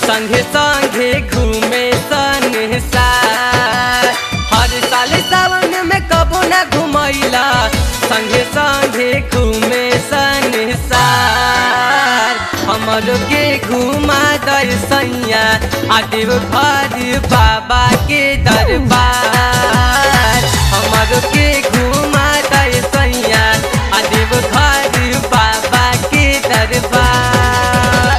संगे संगे घूमे संसार हर साल सावन में कबो ना घुमैला संगे संगे घूमे संसार हमरो के घुमा दर्शैया आदिव भर बाबा के दरबार हमरो के घुमा दर्शैया आदिव भर बाबा के दरबार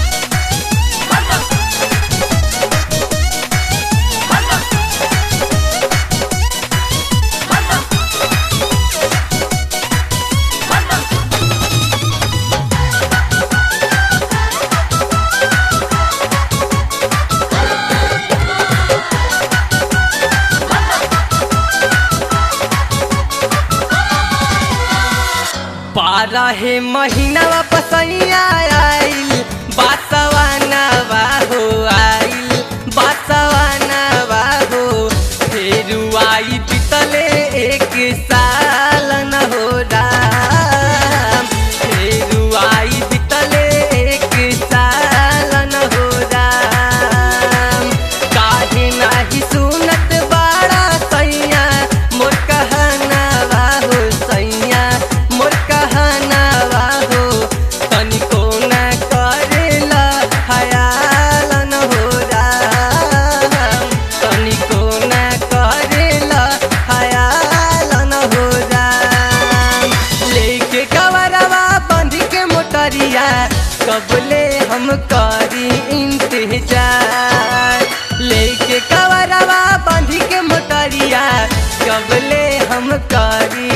बारह महीना पसैया आइल बासवानवा हो आइल बासवानवा हो फिर आई पितले एक साल न हो राम फिर आई पितले एक साल न हो राम काहे नाही सुनत बाड़ा सैया मोर कहनावा हो सैया मोर कहनावा हो तनिको न करेला खयाल न हो राम तनिको न करेला खयाल न हो राम लेके कवरवा बंध के मोटरिया कबले हम करी इंतजार लेके कवरवा बंध के मोटरिया कबले हम करी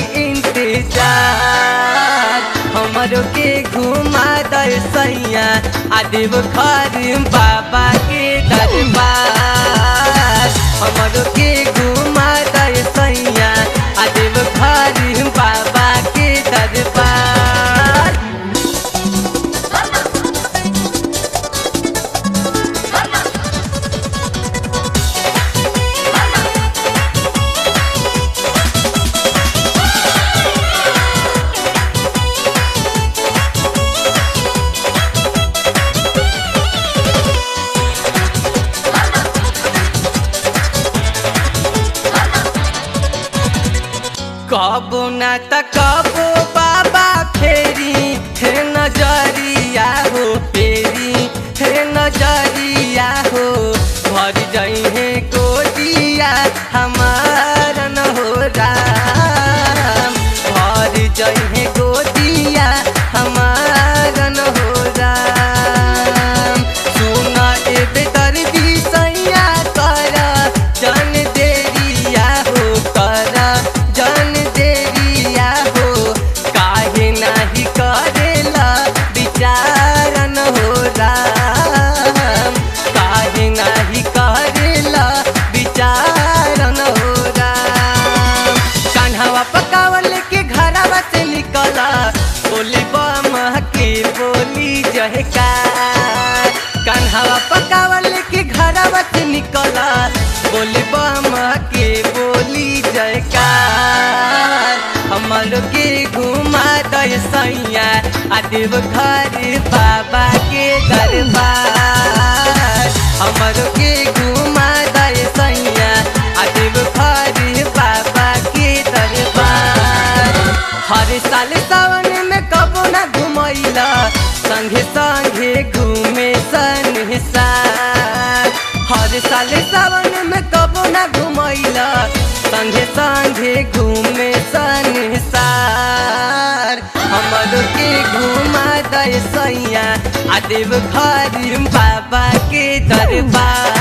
इंतजार हमरो के घुमा दर्शैया आदिव घर बाबा के दरबार हमरो के घुमा दर्शैया आदिव घर बाबा के दरबार कबो ना त कबो बाबा फेरी हे नजरिया हो फेरी हे नजरिया हो भर जाइ हे गोदिया हमार न हो राम भर जाइ हे गोदिया हमार न हो राम सुन एबे दर्दी सैया कर जन देरिया हो कर जन देरिया हो काहे नाही करेला विचारन हो राम काहे नाही करेला विचारन हो राम कान्हावा पकावल के घरवा से निकला बोली बम के बोली जहकार कान्हावा पकावल के घरवा से निकला बोली बम के बोली जयकार हमर के घुमा दय सैया आदिव घर बाबा के दरबार हमर के घुमा दय सैया आदिव घर बाबा के दरबार हर साल सावन में कबो ना घुमैला संगे संगे घूमे संसार हर साल सावन में कबो ना घुमैला संगे संगे घूमे संसार हमर के घुमा दय सैया आदेव घर बाबा के दरबार